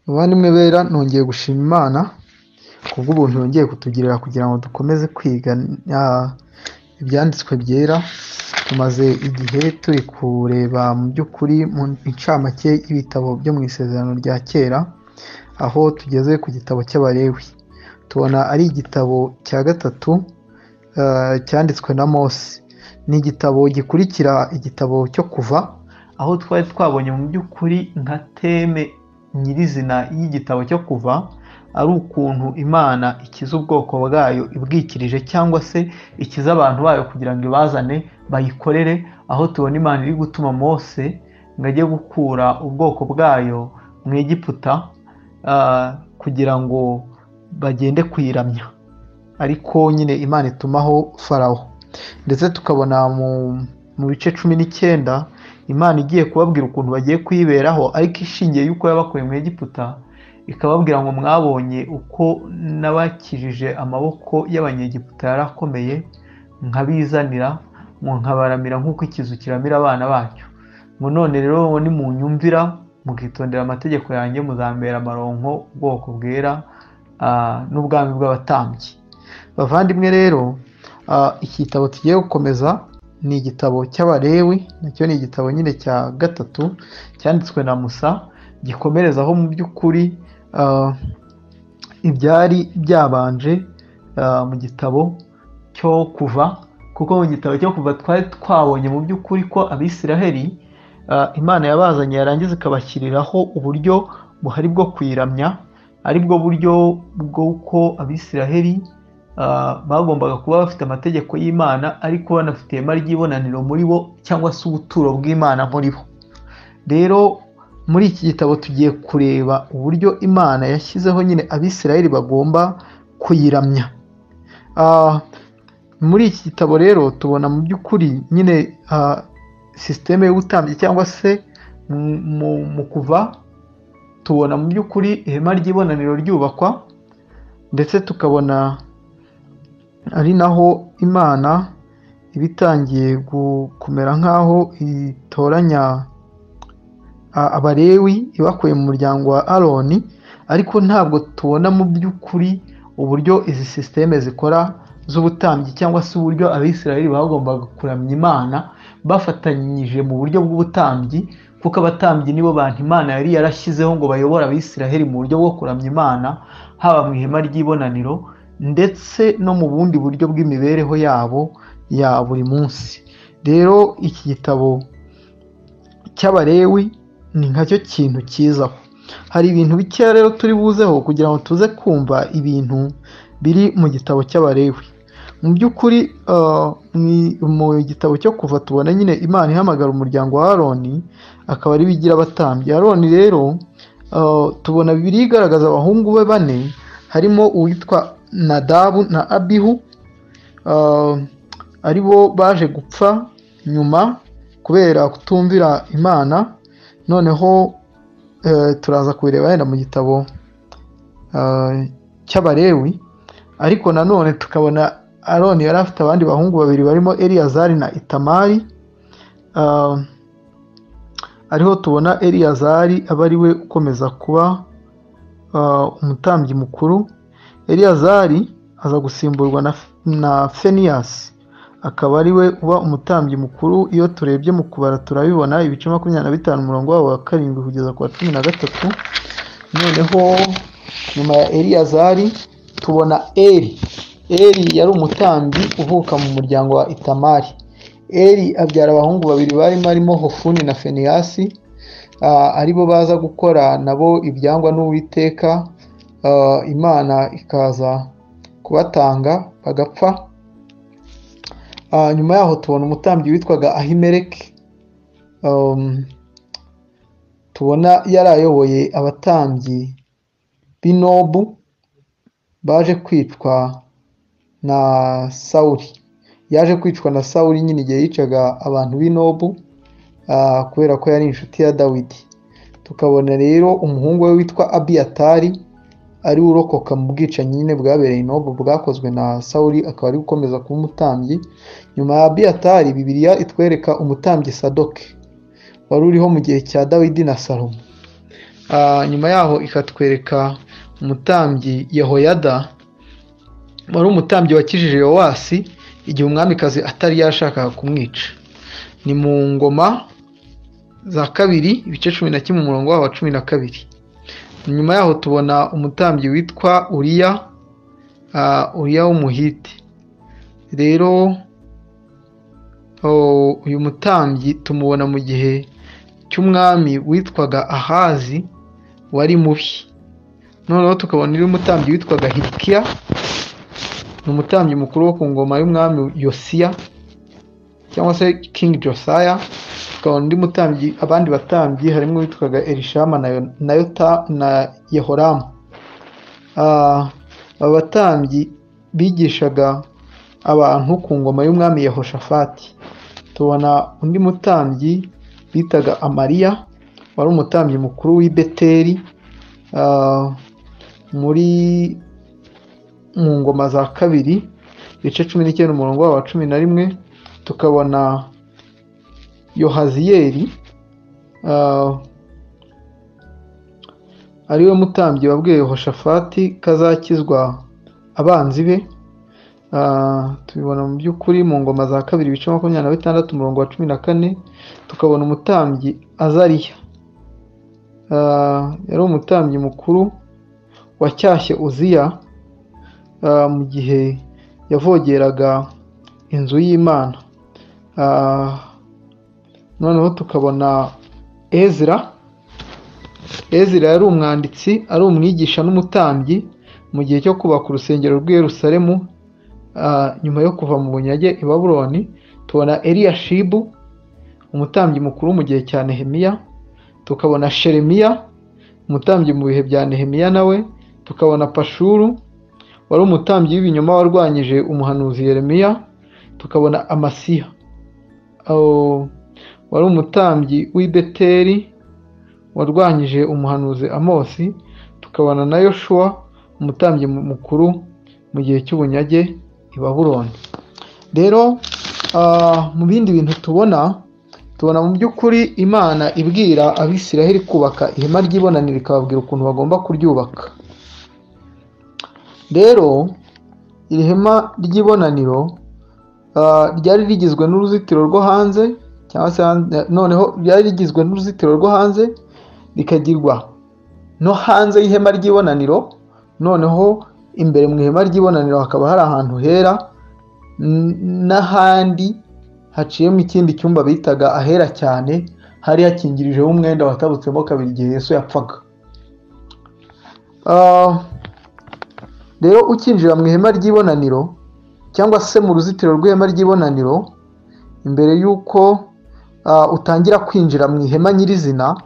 Bavandimwe bera nongeye gushima Imana kubw'ubuntu yongeye kutugirira kugira ngo dukomeze kwiga ibyanditswe byera, tumaze igihe turi kureba mu by'ukuri mu ncamake y'ibitabo byo mu Isezerano rya Kera, aho tugeze ku gitabo cy'Abalewi. Tubona ari igitabo cya gatatu cyanditswe na Mose. Ni igitabo gikurikira igitabo cyo kuva, aho twari twabonye mu by'ukuri nka teme nyirizina y'igitabo cyo kuva, ari ukuntu Imana ikiza ubwoko bwayo ibwikirije cyangwa se ikiza abantu bayo kugira ngo ibazane bayikorere, aho tubona Imana iri gutuma Mose ngo ajye gukura ubwoko bwayo mu Egiputa kugira ngo bagende kuyiramya. Ariko nyine Imana itumaho Farawo. Ndetse tukabona mu bice cumi n'icyenda Imana igiye kubabwira ukuntu bagiye kuyiberaho ariko ishingiye y'uko yabakuye mu Egiputa, ikababwira ngo mwabonye uko nabakijije amaboko y'Abanyegiputa yari akomeye, nkabizanira, nkabaramira nk'uko ikizu kiramira abana bacyo. Ngo none rero nimunyumvira mukitondera amategeko yanjye muzambera amaronko, ubwoko bwera n'ubwami bw'abatambyi. Bavandimwe rero iki gitabo tugiye gukomeza ni igitabo cy'Abalewi, nacyo ni igitabo nyine cya gatatu cyanditswe na Musa, gikomereza aho mu by'ukuri ibyari byabanje mu gitabo cyo kuva, kuko mu gitabo cyo kuva twari twabonye mu by'ukuri ko Abisiraheli Imana yabazanye yarangiza ikabashyiriraho uburyo buhari bwo kuyiramya, ari bwo buryo bw'uko Abisiraheli bagombaga kuba bafite amategeko y'Imana ariko banafite ihema ry'ibonaniro muri bo cyangwa se ubuturo bw'Imana muri bo. Rero muri iki gitabo tugiye kureba uburyo Imana yashyizeho nyine Abisiraheli bagomba kuyiramya. Muri iki gitabo rero tubona mu by'ukuri nyine sisiteme y'ubutambyi cyangwa se mu kuva tubona mu by'ukuri ihema ry'ibonaniro ryubakwa ndetse tukabona ari naho Imana iba itangiye kumera nk'aho itoranya Abalewi ibakuye mu muryango wa Aroni ariko ntabwo tubona mu by'ukuri uburyo izi sisiteme zikora z'ubutambyi cyangwa se uburyo Abisiraheli bagombaga kuramya Imana bafatanyije mu buryo bw'ubutambyi kuko abatambyi nibo bantu Imana yari yarashyizeho ngo bayobore Abisiraheli mu buryo bwo kuramya Imana haba mu ihema ry'ibonaniro ndetse no mu bundi buryo bw'imibereho yabo ya buri munsi. Rero iki gitabo cy'Abalewi ni nkacyo kintu cyizaho. Hari ibintu bikeya rero turi buzeho kugira ngo tuze kumva ibintu biri mu gitabo cy'Abalewi. Mu by'ukuri mu gitabo cyo kuva tubona nyine Imana ihamagara umuryango wa Aroni akaba ari bigira abatambyi. Aroni rero tubona Bibiliya igaragaza abahungu be bane harimo uwitwa Nadabu na Abihu ari bo baje gupfa nyuma kubera kutumvira Imana noneho turaza kubireba wenda mu gitabo cy'Abalewi ariko nanone tukabona Aroni yari afite abandi bahungu babiri barimo Eliyazari na Itamari ariho tubona Eliyazari aba ari we ukomeza kuba umutambyi mukuru Eliyazari aza gusimburwa na Feniyasi akaba ari we uba umutambyi mukuru iyo turebye mu kubara turabibona ibice makumyabiri na bitanu umurongo wabo wa karindwi kugeza ku wa cumi na gatatu noneho nyuma ya Eliyazari tubona eri eri yari umutambyi uvuka mu muryango wa itamari eri abyara abahungu babiri barimo arimo hofuni na feniyasi aribo baza gukora nabo ibyangwa n'uwiteka imana ikaza kubatanga bagapfa nyuma yaho tubona umutambyi witwaga ahimereke tubona yari ayoboye abatambyi b'inobu baje kwicwa na sawuri yaje kwicwa na sawuri nyine igihe yicaga abantu b'inobu kubera ko yari inshuti ya dawidi tukabona rero umuhungu we witwa abiyatari ari urokoka mu bwicanyi nyine bwabereye inobu bwakozwe na sawuri akaba ari gukomeza kuba umutambyi nyuma ya abiyatari bibiriya itwereka umutambyi sadoke wari uriho mu gihe cya dawidi na salomo Ah, nyuma yaho ikatwereka umutambyi yehoyada wari umutambyi wakijije yowasi igihe umwamikazi atari yashakaga kumwica ni mu ngoma za kabiri ibice cumi na kimwe umurongo wabo wa cumi na kabiri nyuma yaho tubona umutambyi witwa uriya ah, uriya w'umuhiti rero oh, uyu mutambyi tumubona mu gihe cy'umwami witwaga ahazi wari mubi noneho tukabona uri umutambyi witwaga hilikiya ni umutambyi mukuru wo ku ngoma y'umwami yosiya cyangwa se king josiah tukabona undi mutambyi abandi batambyi harimo uwitwaga elishama na, Yo- na, Yota, na yehoramu Ah, aba batambyi bigishaga abantu ku ngoma y'umwami yehoshafati tubona undi mutambyi bitaga amariya wari umutambyi mukuru w'i beteli ah, muri mu ngoma za kabiri ibice cumi n'icyenda umurongo wabo wa cumi na rimwe tukabona yohaziyeri ah, ariwe mutambyi wabwiye yehoshafati ko azakizwa abanzi be Ah, tubibona mu by'ukuri mu ngoma za kabiri ibice makumyabiri na bitandatu umurongo wa cumi na kane tukabona umutambyi azariya Ah, yari umutambyi mukuru wacyashye uziya ah, mu gihe yavogeraga inzu y'imana Ah, noneho tukabona ezira ezira yari umwanditsi ari umwigisha n'umutambyi mu gihe cyo kubaka urusengero rw'i yerusalemu ah, nyuma yo kuva mu bunyage i babuloni tubona eliyashibu umutambyi mukuru mu gihe cya nehemiya tukabona sheremiya umutambyi mu bihe bya nehemiya nawe tukabona pashuru wari umutambyi w'ibinyoma warwanyije umuhanuzi yeremiya tukabona amasiya Aho, wari umutambyi w'i beteli warwanyije umuhanuzi amosi tukabona na yoshuwa umutambyi mu- mukuru mu gihe cy'ubunyage i babuloni rero ah, mu bindi bintu tubona tubona mu by'ukuri imana ibwira abisiraheli kubaka ihema ry'ibonaniro ikababwira ukuntu bagomba kuryubaka rero iri hema ry'ibonaniro ah, ryari rigizwe n'uruzitiro rwo hanze cyangwa se hanze- noneho ryari rigizwe n'uruzitiro rwo hanze rikagirwa no hanze y'ihema ry'ibonaniro noneho imbere mu ihema ry'ibonaniro hakaba hari ahantu hera n- n'ahandi haciyemo ikindi cyumba bitaga ahera cyane hari hakingirijeho umwenda watabutsemo kabiri igihe yesu yapfaga Ah, rero ukinjira mu ihema ry'ibonaniro cyangwa se mu ruzitiro rw'ihema ry'ibonaniro imbere y'uko ah, utangira kwinjira mu ihema nyirizina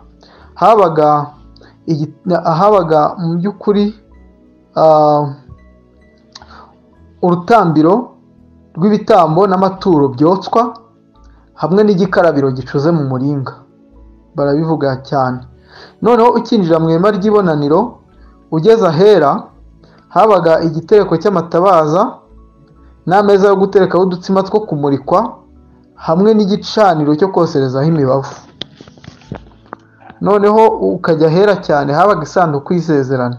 habaga igi- habaga mu by'ukuri ah, urutambiro rw'ibitambo n'amaturo byotswa hamwe n'igikarabiro gicuze mu muringa barabivuga cyane noneho ukinjira mu ihema ry'ibonaniro ugeze ahera habaga igitereko cy'amatabaza n'ameza yo guterekaho udutsima two kumurikwa hamwe n'igicaniro cyo koserezaho imibavu noneho ukajya ahera cyane habaga isanduku y'isezerano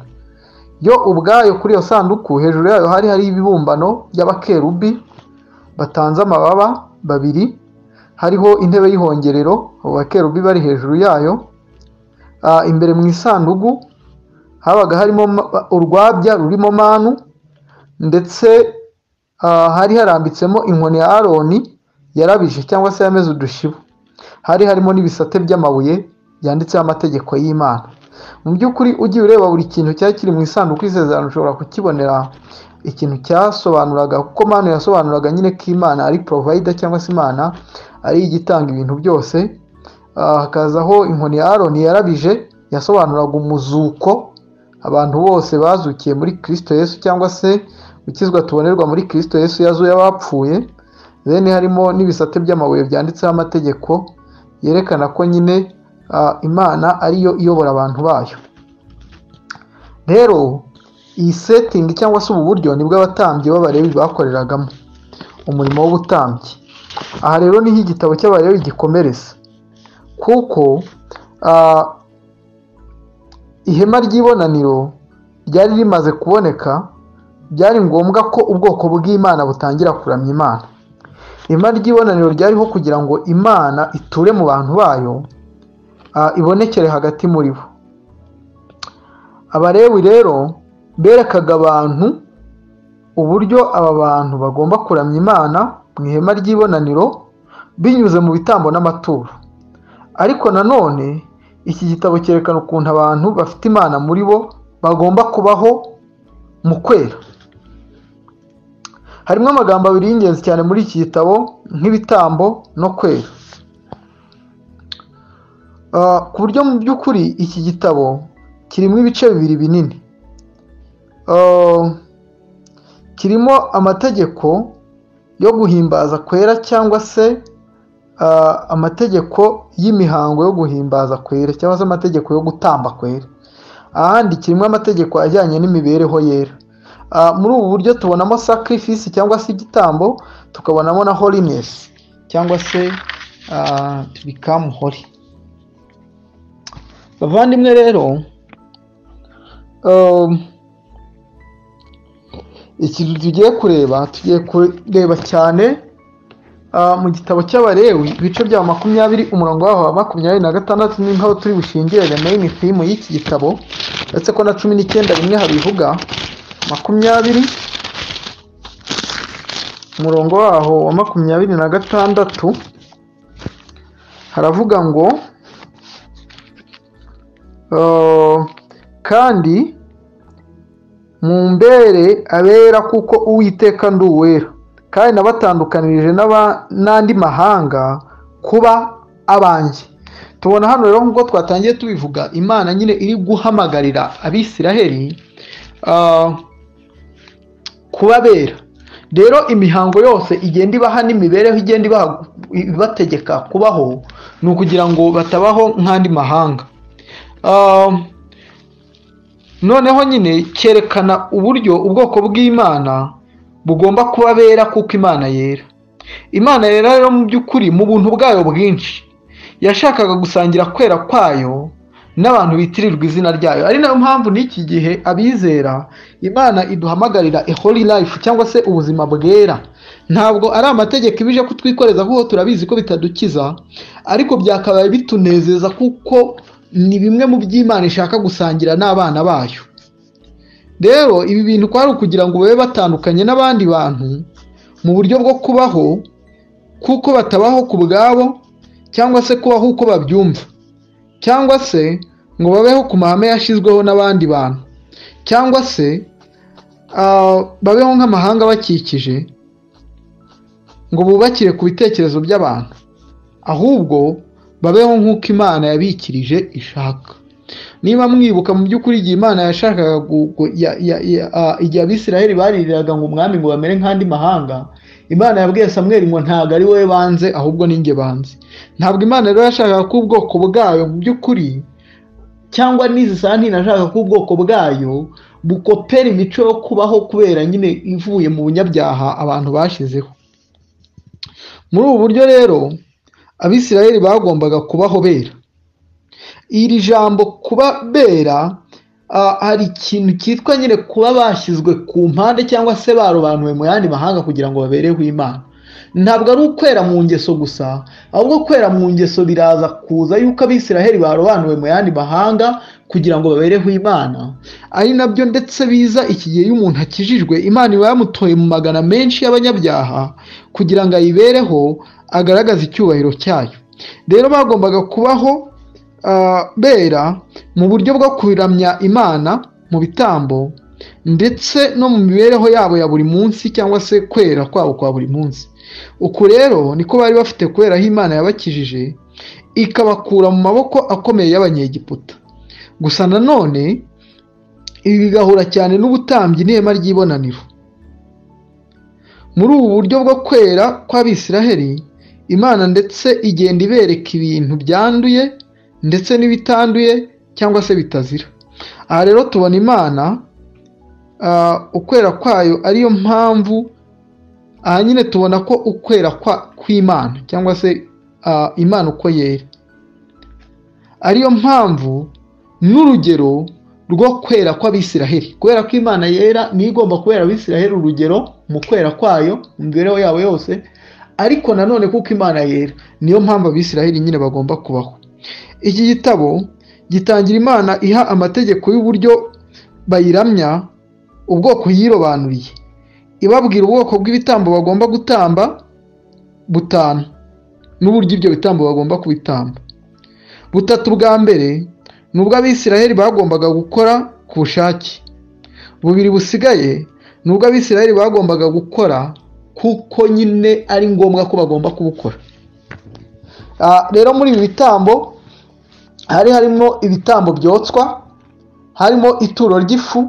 yo ubwayo kuri iyo sanduku hejuru yayo hari hari ibibumbano by'abakerubi batanze amababa babiri hariho intebe y'ihongerero abo bakerubi bari hejuru yayo Ah, imbere mu isanduku habaga harimo ma- urwabya rurimo manu ndetse ah, hari harambitsemo inkoni ya aroni yarabije cyangwa se yameze udushibu hari harimo n'ibisate by'amabuye byanditseho amategeko y'imana mu by'ukuri ugiye ureba buri kintu cyari kiri mu isanduku y'isezerano ushobora kukibonera ikintu cyasobanuraga kuko manu yasobanuraga nyine ko imana ari provayida cyangwa se imana ari igitanga ibintu byose Ah, hakazaho inkoni ya aroni yarabije yasobanuraga umuzuko abantu bose bazukiye muri kirisito yesu cyangwa se gukizwa tubonerwa muri kirisito yesu yazuye abapfuye bene harimo n'ibisate by'amabuye byanditseho amategeko yerekana ko nyine ah, imana ariyo iyobora abantu bayo rero iyi setingi cyangwa se ubu buryo nibwo abatambyi b'abarebi bakoreragamo umurimo w'ubutambyi aha rero niho igitabo cy'abarebi gikomereza kuko ah, ihema ry'ibonaniro ryari rimaze kuboneka byari ngombwa ko ubwoko bw'imana butangira kuramya imana ihema ry'ibonaniro ryariho kugira ngo imana iture mu bantu bayo ah, ibonekere hagati muri bo abarewi rero berekaga abantu uburyo aba bantu bagomba kuramya imana mu ihema ry'ibonaniro binyuze mu bitambo n'amaturo ariko nanone iki gitabo cyerekana ukuntu abantu bafite imana muri bo bagomba kubaho mu kwera harimo amagambo abiri y'ingenzi cyane muri iki gitabo nk'ibitambo no kwera Ah, ku buryo mu by'ukuri iki gitabo kirimo ibice bibiri binini Ah, kirimo amategeko yo guhimbaza kwera cyangwa se ah, amategeko y'imihango yo guhimbaza kwera cyangwa se amategeko yo gutamba kwera ahandi kirimo amategeko ajyanye n'imibereho yera Ah, muri ubu buryo tubonamo sacrifice cyangwa se igitambo tukabonamo na holiness cyangwa se ah, to become holy bavandimwe rero um, ikintu tugiye kureba tugiye kureba cyane ah, mu gitabo cy'abarewi ibice bya makumyabiri umurongo waho wa makumyabiri na gatandatu ni nk'aho turi bushingire meyini firimu y'iki gitabo uretse ko na cumi n'icyenda rimwe habivuga makumyabiri umurongo waho wa makumyabiri na gatandatu haravuga ngo Uh, kandi mumbere abera kuko uwiteka ndi uwera kandi nabatandukanirije n'aba- n'andi mahanga kuba abanjye tubona hano rero nk'uko twatangiye tubivuga imana nyine iri guhamagarira abisiraheli ah, kuba bera rero imihango yose igenda ibaha n'imibereho igenda ibaha- ibategeka kubaho ni ukugira ngo batabaho nk'andi mahanga Um, noneho nyine cyerekana uburyo ubwoko bw'imana bugomba kuba bera kuko imana yera imana yera rero mu by'ukuri mu buntu bwayo bwinshi yashakaga gusangira kwera kwayo n'abantu bitirirwa izina ryayo ari nayo mpamvu n'iki gihe abizera imana iduhamagarira a holy life cyangwa se ubuzima bwera ntabwo ari amategeko ibije kutwikoreza kuko turabizi ko bitadukiza ariko byakabaye bitunezeza kuko ni bimwe mu by'imana ishaka gusangira n'abana bayo rero ibi bintu kwari ukugira ngo babe batandukanye n'abandi bantu mu buryo bwo kubaho kuko batabaho ku bwabo cyangwa se kubaho uko babyumva cyangwa se ngo babeho ku mahame yashyizweho n'abandi bantu cyangwa se ah, babeho nk'amahanga abakikije ngo bubakire ku bitekerezo by'abantu ahubwo babeho nk'uko imana yabikirije ishaka niba mwibuka mu by'ukuri igihe imana yashakaga gu- gu- ya- ya- ya- ah, igihe abisiraheli baririraga ngo umwami ngo bamere nk'andi mahanga imana yabwiye samweli ngo ntabwo ari wowe banze ahubwo ni njye banze ntabwo imana rero yashakaga ko ubwoko bwayo mu by'ukuri cyangwa n'izi santine ashaka ko ubwoko bwayo bukopera imico yo kubaho kubera nyine ivuye mu bunyabyaha abantu bashyizeho muri ubu buryo rero abisirayeli bagombaga kubaho bera iri jambo kuba bera ah, hari ikintu cyitwa nyine kuba bashyizwe ku mpande cyangwa se barobanuwe mu yandi mahanga kugira ngo babereho imana ntabwo ari ukwera mu ngeso gusa ahubwo kwera mu ngeso biraza kuza yuko abisiraheli barobanuwe mu yandi mahanga kugira ngo babereho imana ari nabyo ndetse biza iki gihe iyo umuntu akijijwe imana iba yamutoye mu magana menshi y'abanyabyaha kugira ngo ayibereho agaragaze icyubahiro cyayo rero bagombaga kubaho ah, bera mu buryo bwo kuramya imana mu bitambo ndetse no mu mibereho yabo ya buri munsi cyangwa se kwera kwabo kwa buri munsi uku rero niko bari bafite kubera aho imana yabakijije ikabakura mu maboko akomeye y'abanyegiputa gusa nanone ibi bigahura cyane n'ubutambyi n'ihema ry'ibonaniro muri ubu buryo bwo kwera kw'abisiraheli imana ndetse igenda ibereka ibintu byanduye ndetse n'ibitanduye cyangwa se bitazira aha rero tubona imana ah, ukwera kwayo ariyo mpamvu aha nyine tubona ko ukwera kwa kw'imana cyangwa se ah, imana uko yera ariyo mpamvu n'urugero rwo kwera kw'abisiraheli kubera ko imana yera niyo igomba kubera abisiraheli urugero mu kwera kwayo mu mibereho yabo yose ariko nanone kuko imana yera niyo mpamvu abisiraheli nyine bagomba kubaho iki gitabo gitangira imana iha amategeko y'uburyo bayiramya ubwoko yirobanuriye ibabwira ubwoko bw'ibitambo bagomba gutamba butanu n'uburyo ibyo bitambo bagomba kubitamba butatu bwa mbere ni ubwo abisiraheli bagombaga gukora ku bushake bubiri busigaye ni ubwo abisiraheli bagombaga gukora kuko nyine ari ngombwa ko bagomba kubukora rero muri ibi bitambo hari harimo ibitambo byotswa harimo ituro ry'ifu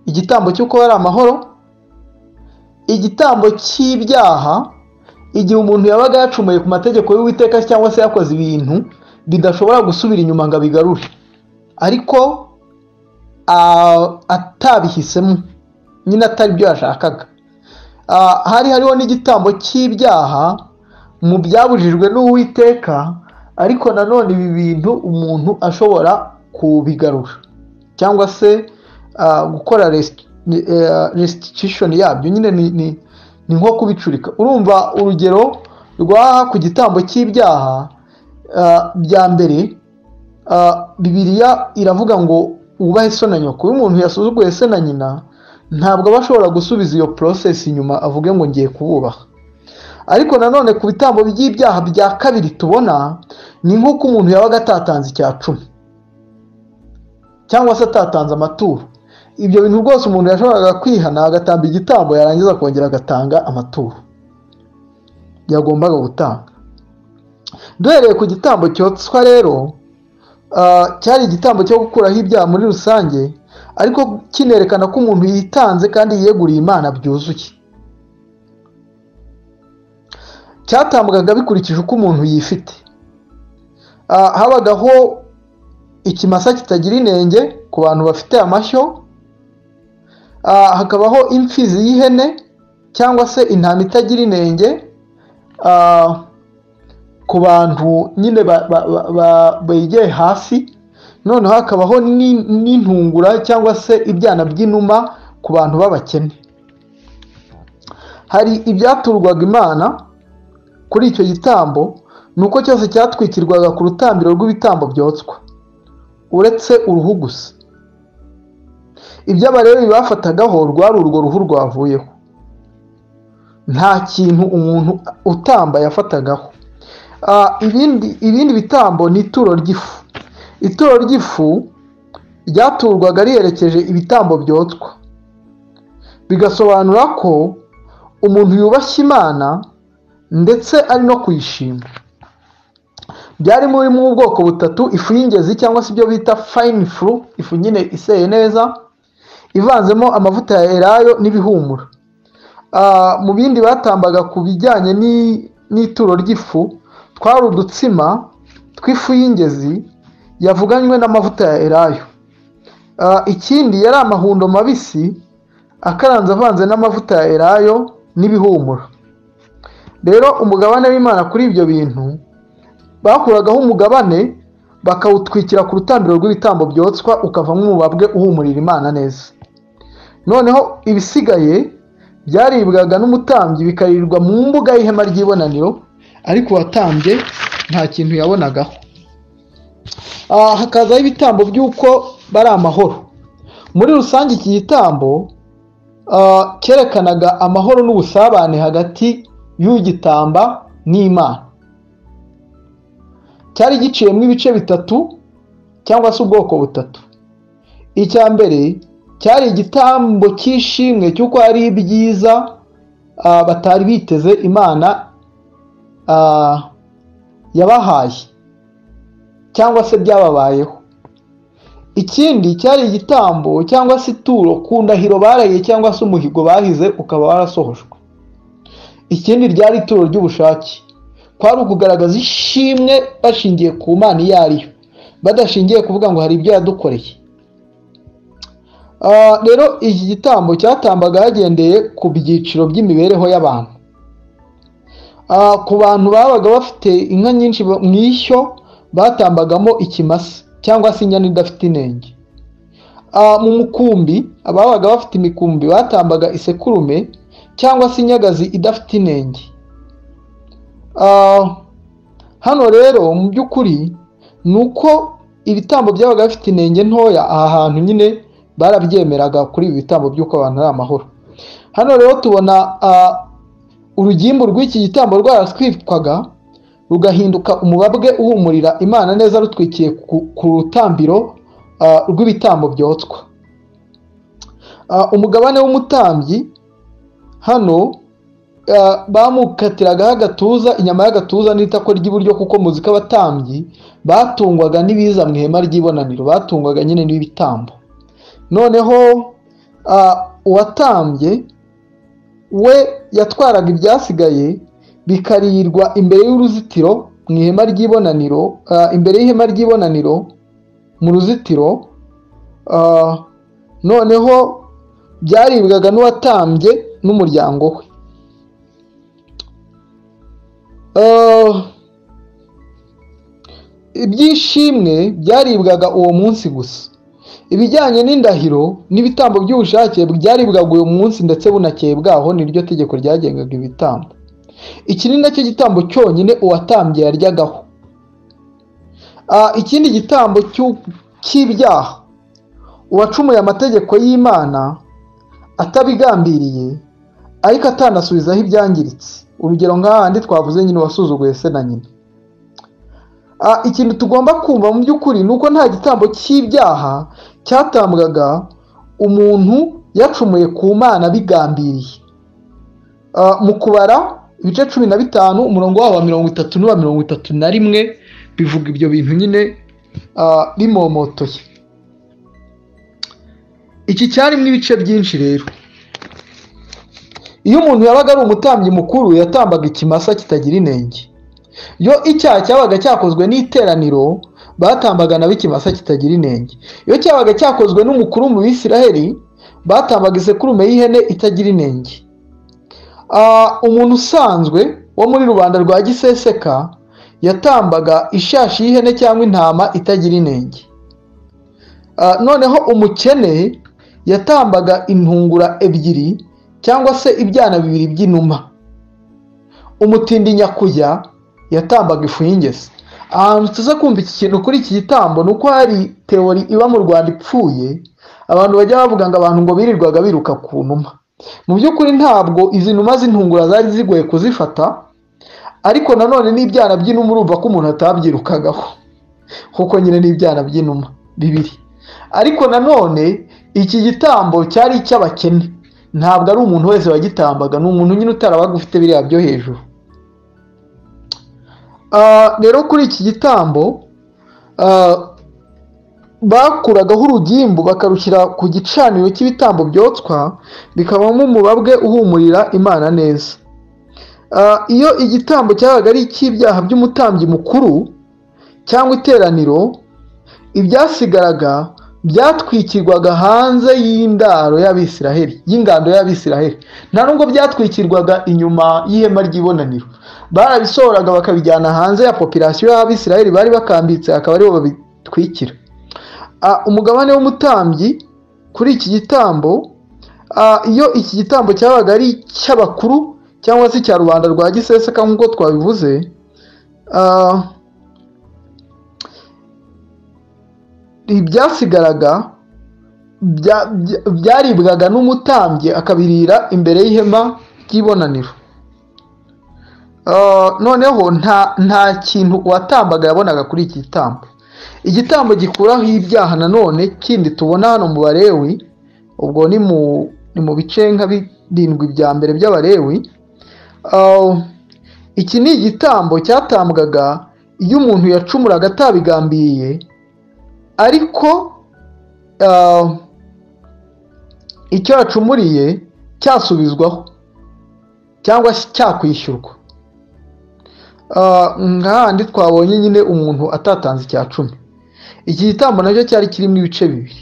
igitambo cy'uko hari amahoro igitambo cy'ibyaha igihe umuntu yabaga yacumuye ku mategeko y'uwiteka cyangwa se yakoze ibintu bidashobora gusubira inyuma ngo abigarure ariko atabihisemo nyine atari byo yashakaga hari hariho n'igitambo cy'ibyaha mu byabujijwe n'uwiteka ariko nanone ibi bintu umuntu ashobora kubigarura cyangwa se gukora resitishoni yabyo nyine ni ni nko kubicurika urumva urugero rwaha ku gitambo cy'ibyaha bya mbere bibiriya iravuga ngo wubahe se na nyoko iyo umuntu yasuzuguye se na nyina ntabwo aba ashobora gusubiza iyo porosesi inyuma avuge ngo ngiye kububaha ariko nanone ku bitambo by'ibyaha bya kabiri tubona ni nk'uko umuntu yabaga atatanze icya cumi cyangwa se atatanze amaturo ibyo bintu rwose umuntu yashoboraga kwihana agatamba igitambo yarangiza akongera agatanga amaturo yagombaga gutanga duhereye ku gitambo cyotswa rero cyari igitambo cyo gukuraho ibyaha muri rusange ariko kinerekana ko umuntu yitanze kandi yeguriye imana byuzuye cyatambwaga bikurikije uko umuntu yifite habagaho ikimasa kitagira inenge ku bantu bafite amashyo hakabaho imfizi y'ihene cyangwa se intama itagira inenge ku bantu nyine begeye hasi noneho hakabaho n'intungura cyangwa se ibyana by'inuma ku bantu b'abakene hari ibyaturwaga imana kuri icyo gitambo ni uko cyose cyatwikirwaga ku rutambiro rw'ibitambo byotswa uretse uruhu gusa ibyo abarebe bafatagaho rwari urwo ruhu rwavuyeho nta kintu umuntu utamba yafatagaho ibindi bitambo ni ituro ry'ifu ituro ry'ifu ryaturwaga riherekeje ibitambo byotswa bigasobanura ko umuntu yubashye imana ndetse ari no kuyishima byari muri mu bwoko butatu ifu y'ingezi cyangwa se ibyo bita fayini furu ifu nyine iseye neza ivanzemo amavuta ya erayo n'ibihumura mu bindi batambaga ku bijyanye n'ituro ry'ifu twari udutsima tw'ifu y'ingezi yavuganywe n'amavuta ya erayo ikindi yari amahundo mabisi akaranze avanze n'amavuta ya erayo n'ibihumura rero umugabane w'imana kuri ibyo bintu bakuragaho umugabane bakawutwikira ku rutambiro rw'ibitambo byotswa ukavamo umubabwe uhumurira imana neza noneho ibisigaye byaribwaga n'umutambyi bikarirwa mu mbuga y'ihema ry'ibonaniro ariko uwatambye nta kintu yabonagaho hakazaho ibitambo by'uko bari amahoro muri rusange iki gitambo cyerekanaga amahoro n'ubusabane hagati y'ugitamba n'imana cyari giciyemo ibice bitatu cyangwa se ubwoko butatu icya mbere cyari igitambo cy'ishimwe cy'uko hari ibyiza batari biteze imana yabahaye cyangwa se byababayeho ikindi cyari igitambo cyangwa se ituro ku ndahiro baraye cyangwa se umuhigo bahize ukaba warasohojwe ikindi ryari ituro ry'ubushake kwari ukugaragaza ishimwe bashingiye ku mana iyo ari yo badashingiye kuvuga ngo hari ibyo yadukoreye rero iki gitambo cyatambaga hagendeye ku byiciro by'imibereho y'abantu ku bantu babaga bafite inka nyinshi mu ishyo batambagamo ikimasa cyangwa se inyana idafite inenge mu mukumbi ababaga bafite imikumbi batambaga isekurume cyangwa se inyagazi idafite inenge hano rero mu by'ukuri ni uko ibitambo byabaga bifite inenge ntoya aha hantu nyine barabyemeraga kuri ibi bitambo by'uko abantu ari amahoro hano rero tubona urugimbu rw'iki gitambo rwaraswitwaga rugahinduka umubabwe uhumurira imana neza rutwikiye ku rutambiro rw'ibitambo byotswa umugabane w'umutambyi hano bamukatiragaho agatuza inyama y'agatuza n'itako ry'iburyo kuko muzi ko abatambyi batungwaga n'ibiza mu ihema ry'ibonaniro batungwaga nyine n'ibitambo noneho uwatambye we yatwaraga ibyasigaye bikarirwa imbere y'uruzitiro mu ihema ry'ibonaniro imbere y'ihema ry'ibonaniro mu ruzitiro noneho byaribwaga n'uwatambye n'umuryango we ibyishimwe byaribwaga uwo munsi gusa ibijyanye n'indahiro n'ibitambo by'ubushake byaribwaga uwo munsi ndetse bunakeye bwaho niryo tegeko ryagengaga ibitambo iki ni nacyo gitambo cyonyine uwatambye yaryagaho ikindi gitambo cy'ibyaha uwacumuye amategeko y'imana atabigambiriye ariko atanasubizaho ibyangiritse urugero nk'ahandi twavuze nyine wasuzuguye se na nyina ikintu tugomba kumva mu by'ukuri ni uko nta gitambo cy'ibyaha cyatambwaga umuntu yacumuye ku mana bigambiriye mu kubara ibice cumi na bitanu umurongo wabo wa mirongo itatu n'uwa mirongo itatu na rimwe bivuga ibyo bintu nyine bimomotoye iki cyarimo ibice byinshi rero iyo umuntu yabaga ari umutambyi mukuru yatambaga ikimasa kitagira inenge iyo icyaha cyabaga cyakozwe n'iteraniro batambaga nabo ikimasa kitagira inenge iyo cyabaga cyakozwe n'umukuru mu bisiraheri batambaga isekurume y'ihene itagira inenge umuntu usanzwe wo muri rubanda rwa giseseka yatambaga ishashi y'ihene cyangwa intama itagira inenge noneho umukene yatambaga intungura ebyiri cyangwa se ibyana bibiri by'inuma umutindi nyakujya yatambaga ifu y'ingezi ahantu tuza kumva iki kintu kuri iki gitambo ni uko hari teori iba mu rwanda ipfuye abantu bajya bavuga ngo abantu ngo birirwaga biruka ku numa mu by'ukuri ntabwo izi numa z'intungura zari zigoye kuzifata ariko nanone n'ibyana by'inuma urumva ko umuntu atabyirukagaho kuko nyine n'ibyana by'inuma bibiri ariko nanone iki gitambo cyari icy'abakene ntabwo ari umuntu wese wagitambaga ni umuntu nyine utarabaga ufite biriya byo hejuru rero kuri iki gitambo bakuragaho urugimbu bakarushyira ku gicaniro cy'ibitambo byotswa bikabamo umubabwe uhumurira imana neza iyo igitambo cyabaga ari icy'ibyaha by'umutambyi mukuru cyangwa iteraniro ibyasigaraga byatwikirwaga hanze y'indaro y'abisiraheri y'ingando y'abisiraheri nta nubwo byatwikirwaga inyuma y'ihema ry'ibonaniro barabisohoraga bakabijyana hanze ya popirasiyo y'abisiraheri bari bakambitse akaba aribo babitwikira umugabane w'umutambyi kuri iki gitambo iyo iki gitambo cyabaga ari icy'abakuru cyangwa se icya rubanda rwa giseseka nk'uko twabivuze ibyasigaraga byaribwaga n'umutambyi akabirira imbere y'ihema ry'ibonaniro noneho nta kintu uwatambaga yabonaga kuri iki gitambo igitambo gikuraho ibyaha nanone kindi tubona hano mu barewi ubwo ni mu bice nka birindwi bya mbere by'abarewi iki ni igitambo cyatambwaga iyo umuntu yacumuraga atabigambiriye ariko icyo yacumuriye cyasubizwaho cyangwa cyakwishyurwa nk'ahandi twabonye nyine umuntu atatanze icya cumi iki gitambo nacyo cyari kirimo ibice bibiri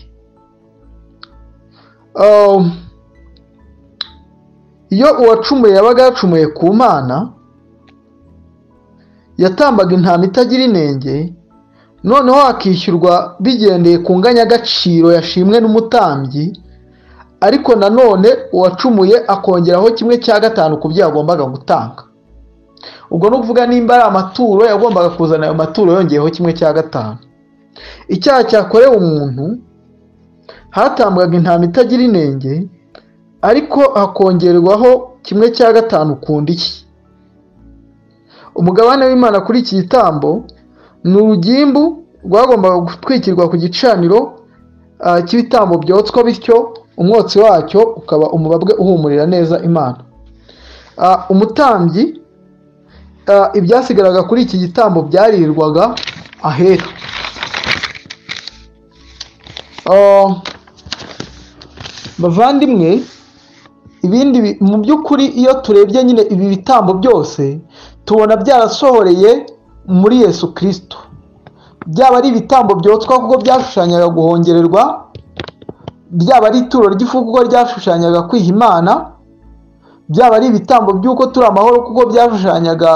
iyo uwacumuye yabaga yacumuye ku mana yatambaga intama itagira inenge noneho hakishyurwa bigendeye ku nganyagaciro yashimwe n'umutambyi ariko nanone uwacumuye akongeraho kimwe cya gatanu ku byo yagombaga gutanga ubwo ni ukuvuga nimba ari amaturo yagombaga kuzana ayo maturo yongeyeho kimwe cya gatanu icyaha cyakorewe umuntu hatambwaga intama itagira inenge ariko hakongerwaho kimwe cya gatanu ku ndishyi umugabane w'imana kuri iki gitambo ni urugimbu rwagombaga gutwikirwa ku gicaniro cy'ibitambo byotswa bityo umwotsi wacyo ukaba umubabwe uhumurira neza imana umutambyi ibyasigaraga kuri iki gitambo byarirwaga ahera bavandimwe ibindi mu by'ukuri iyo turebye nyine ibi bitambo byose tubona byarasohoreye muri yesu kirisito byaba ari ibitambo byotswa kuko byashushanyaga guhongererwa byaba ari ituro ry'ifu kuko ryashushanyaga kwiha imana byaba ari ibitambo by'uko turi amahoro kuko byashushanyaga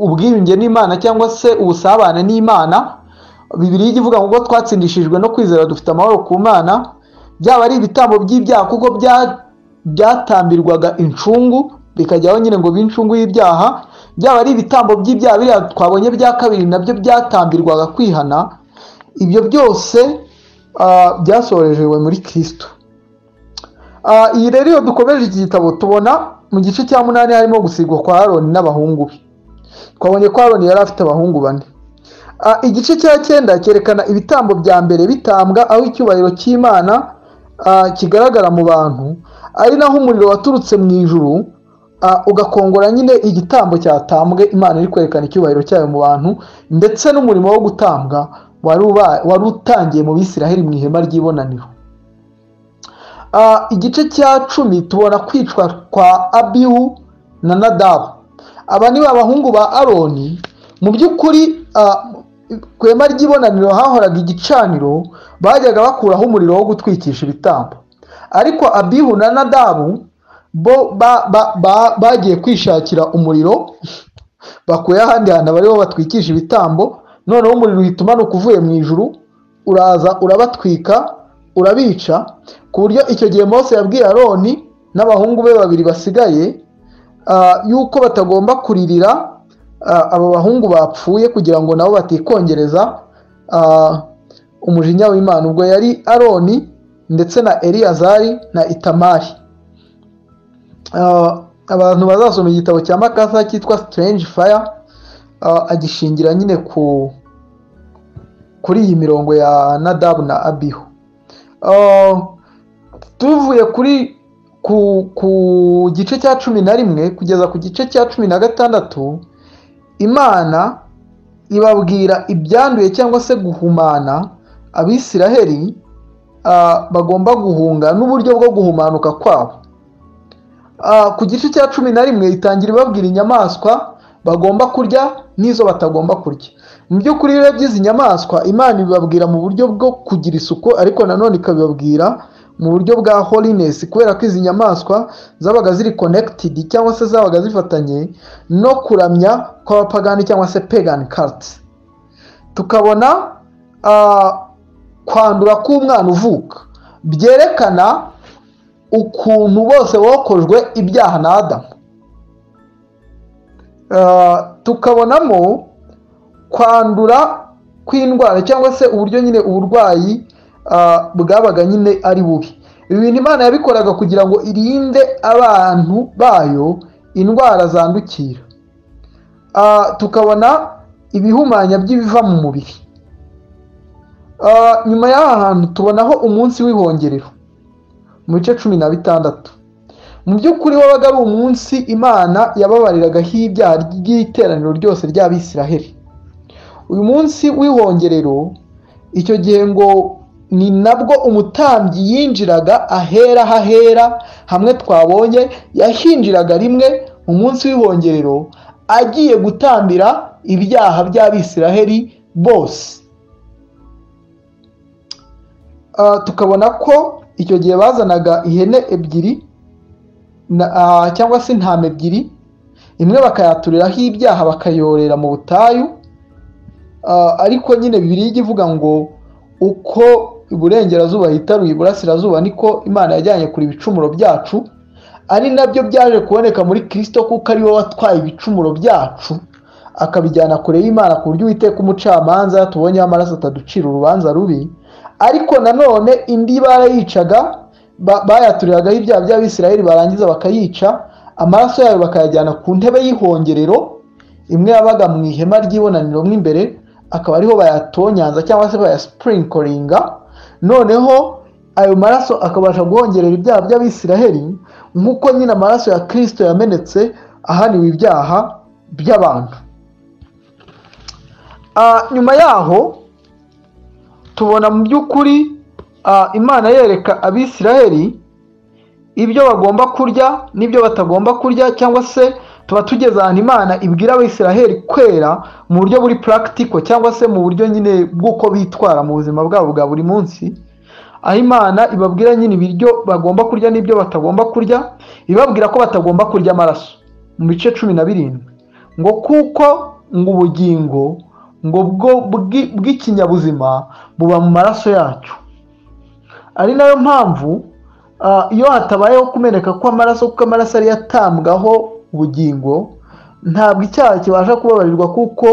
ubwiyunge n'imana cyangwa se ubusabane n'imana bibiri ivuga ngo twatsindishijwe no kwizera dufite amahoro ku mana byaba ari ibitambo by'ibyaha kuko byatambirwaga incungu bikajyaho nyine ngo b'incungu y'ibyaha byaba ari ibitambo by'ibyaha biriya twabonye bya kabiri nabyo byatambirwaga kwihana ibyo byose byasorejwe muri kirisito iyi rero iyo dukomeje iki gitabo tubona mu gice cya munani harimo gusigwa kwa aroni n'abahungu be twabonye ko aroni yari afite abahungu bane igice cya cyenda cyerekana ibitambo bya mbere bitambwa aho icyubahiro cy'imana kigaragara mu bantu ari naho umuriro waturutse mu ijuru ugakongora nyine igitambo cyatambwe imana iri kwerekana icyubahiro cyayo mu bantu ndetse n'umurimo wo gutambwa wari utangiye mu bisiraheli mu ihema ry'ibonaniro igice cya cumi tubona kwicwa kwa abihu na nadabu aba ni abahungu ba aroni mu by'ukuri ku ihema ry'ibonaniro hahoraga igicaniro bajyaga bakuraho umuriro wo gutwikisha ibitambo ariko abihu na nadabu bo bagiye kwishakira umuriro bakuye ahandi hantu abariho batwikisha ibitambo noneho umuriro uhita umanuka uvuye mu ijuru uraza urabatwika urabica ku buryo icyo gihe Mose yabwiye aroni n'abahungu be babiri basigaye yuko batagomba kuririra aba bahungu bapfuye kugira ngo nabo batikongereza umujinya w'imana ubwo yari aroni ndetse na eliyazari na itamari abantu bazasoma igitabo cya makasa cyitwa siterengi faya agishingira nyine ku kuri iyi mirongo ya nadabu na abihu tuvuye kuri ku gice cya cumi na rimwe kugeza ku gice cya cumi na gatandatu imana ibabwira ibyanduye cyangwa se guhumana abisiraheli bagomba guhunga n'uburyo bwo guhumanuka kwabo ku gice cya cumi na rimwe itangira ibabwira inyamaswa bagomba kurya n'izo batagomba kurya mu by'ukuri rero by'izi nyamaswa imana ibibabwira mu buryo bwo kugira isuku ariko nanone ikabibabwira mu buryo bwa holiness kubera ko izi nyamaswa zabaga ziri connected cyangwa se zabaga zifatanye no kuramya kw'abapagani cyangwa se pagan cult tukabona kwandura k'umwana uvuka byerekana ukuntu bose bokojwe ibyaha na adamu tukabonamo kwandura kw'indwara cyangwa se uburyo nyine uburwayi bwabaga nyine ari bubi ibi bintu imana yabikoraga kugira ngo irinde abantu bayo indwara zandukira tukabona ibihumanya by'ibiva mu mubiri nyuma y'aha hantu tubonaho umunsi w'ihongerero mu bice cumi na bitandatu mu by'ukuri wabaga ari umunsi imana yababariragaho ibyaha ry'iteraniro ryose ry'abisiraheli uyu munsi w'ihongerero icyo gihe ngo ni nabwo umutambyi yinjiraga ahera hahera hamwe twabonye yahinjiraga rimwe mu munsi w'ihongerero agiye gutambira ibyaha by'abisiraheli bose tukabona ko icyo gihe bazanaga ihene ebyiri cyangwa se intama ebyiri imwe bakayaturiraho ibyaha bakayorera mu butayu Ah, ariko nyine bibiliya ijya ivuga ngo uko iburengerazuba hitaruye iburasirazuba niko imana yajyanye kure ibicumuro byacu ari nabyo byaje kuboneka muri kirisito kuko ari we watwaye ibicumuro byacu akabijyana kure y'imana ku buryo uwiteka umucamanza tubonyeho amaraso ataducira urubanza rubi ariko nanone indi barayicaga ba- bayaturiragaho ibyaha by'abisirayeli barangiza bakayica amaraso yayo bakayajyana ku ntebe y'ihongerero imwe yabaga mu ihema ry'ibonaniro mo imbere akaba ariho bayatonyanza cyangwa se bayaspurinkoringa noneho ayo maraso akabasha guhongerera ibyaha by'abisiraheli nk'uko nyine amaraso ya kirisito yamenetse ahaniwe ibyaha by'abantu Ah, nyuma yaho tubona mu by'ukuri ah, imana yereka abisiraheli ibyo bagomba kurya n'ibyo batagomba kurya cyangwa se tuba tugeze ahantu imana ibwira abisiraheli kwera mu buryo buri purakitiko cyangwa se mu buryo nyine bw'uko bitwara mu buzima bwabo bwa buri munsi aho imana ibabwira nyine ibiryo bagomba kurya n'ibyo batagomba kurya ibabwira ko batagomba kurya amaraso mu bice cumi na birindwi ngo kuko ngo ubugingo ngo bwo bw'i- bw'ikinyabuzima buba mu maraso yacu ari nayo mpamvu ah, iyo hatabayeho kumeneka kw'amaraso kuko amaraso ariyo atambwaho ubugingo ntabwo icyaha kibasha kubabarirwa kuko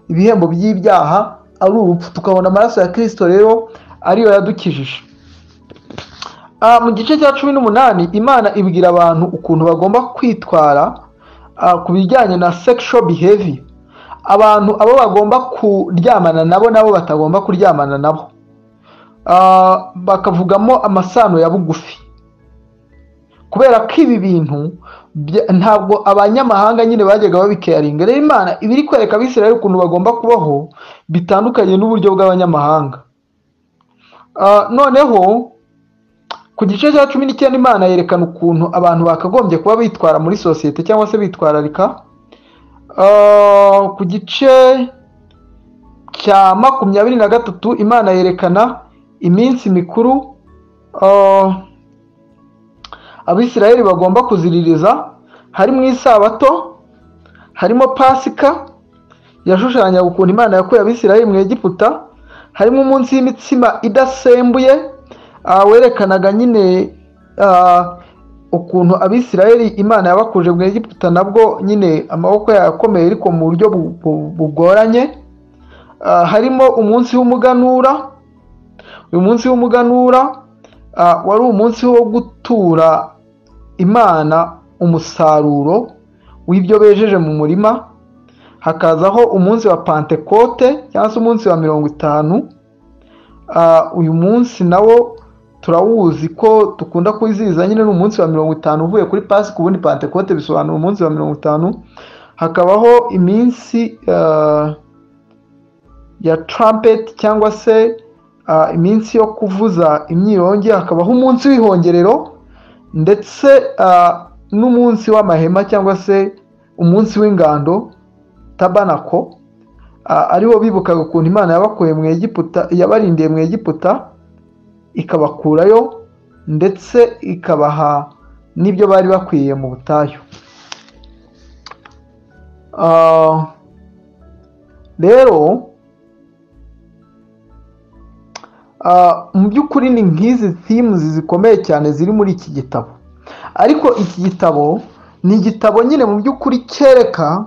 ibihembo by'ibyaha ari urupfu tukabona amaraso ya kirisito rero ariyo yadukijije Ah, mu gice cya cumi n'umunani imana ibwira abantu ukuntu bagomba kwitwara ah, ku bijyanye na sexual behavior abantu abo bagomba kuryamana nabo nabo batagomba kuryamana nabo Ah, bakavugamo amasano ya bugufi kubera ko ibi bintu bya- ntabwo abanyamahanga nyine bajyaga babikeyaringa rero imana iba iri kwereka abisirayeli ukuntu bagomba kubaho bitandukanye n'uburyo bw'abanyamahanga Ah, noneho ku gice cya cumi n'icyenda imana yerekana ukuntu abantu bakagombye kuba bitwara muri sosiyete cyangwa se bitwararika Ah, ku gice cya makumyabiri na gatatu imana yerekana iminsi mikuru ah, abisirayeli bagomba kuziririza harimo isabato harimo pasika yashushanyaga ukuntu imana yakuye abisirayeli mu egiputa harimo umunsi w'imitsima idasembuye ah, werekanaga nyine ah, ukuntu abisirayeli imana yabakuje mu egiputa nabwo nyine amaboko yayo akomeye ariko mu buryo bu- bu- bugoranye Ah, harimo umunsi w'umuganura uyu munsi w'umuganura ah, wari umunsi wo gutura imana umusaruro w'ibyo bejeje mu murima hakazaho umunsi wa pantekote cyangwa se umunsi wa mirongo itanu Ah, uyu munsi nawo turawuzi ko dukunda kuwizihiza nyine ni umunsi wa mirongo itanu uvuye kuri pasika ubundi pantekote bisobanura umunsi wa mirongo itanu hakabaho iminsi ah, ya trumpet cyangwa se ah, iminsi yo kuvuza imyirongi hakabaho umunsi w'ihongerero ndetse ah, n'umunsi w'amahema cyangwa se umunsi w'ingando tabanako ah, ariwo bibukaga ukuntu imana yabakuye mu egiputa yabarindiye mu egiputa ikabakurayo ndetse ikabaha n'ibyo bari bakwiye mu butayu Ah, rero Ah, mu by'ukuri ni nk'izi themes zikomeye cyane ziri muri iki gitabo ariko iki gitabo ni igitabo nyine mu by'ukuri cyereka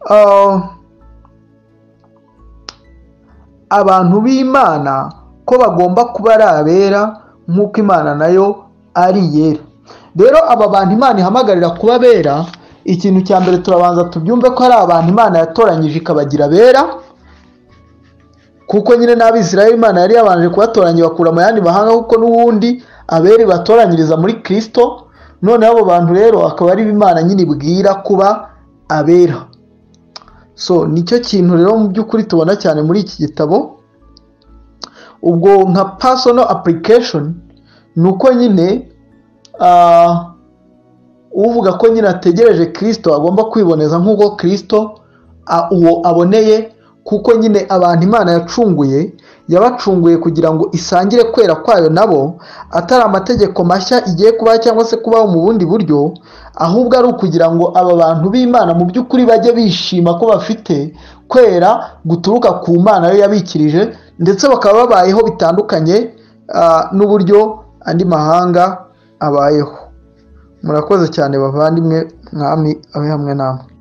ah, abantu b'imana ko bagomba kuba ari abera nk'uko imana nayo ari iyera rero aba bantu imana ihamagarira kuba abera ikintu cya mbere turabanza tubyumve ko ari abantu imana yatoranyije ikabagira abera kuko nyine n'abisirayeli imana yari yabanje kubatoranya ibakura mu yandi mahanga kuko n'ubundi abera ibatoranyiriza muri kirisito noneho abo bantu rero akaba ari imana nyine ibwira kuba abera so nicyo kintu rero mu by'ukuri tubona cyane muri iki gitabo ubwo nka personal application ni uko nyine ah, uvuga ko nyine ategereje kirisito agomba kwiboneza nk'uko kirisito a- uwo aboneye kuko nyine abantu imana yacunguye yabacunguye kugira ngo isangire kwera kwayo nabo atari amategeko mashya igiye kubaha cyangwa se kubaho mu bundi buryo ahubwo ari ukugira ngo aba bantu b'imana mu by'ukuri bajye bishima ko bafite kwera guturuka ku Mana yo yabikirije ndetse bakaba babayeho bitandukanye ah, n'uburyo andi mahanga abayeho murakoze cyane bavandimwe mwami abe hamwe namwe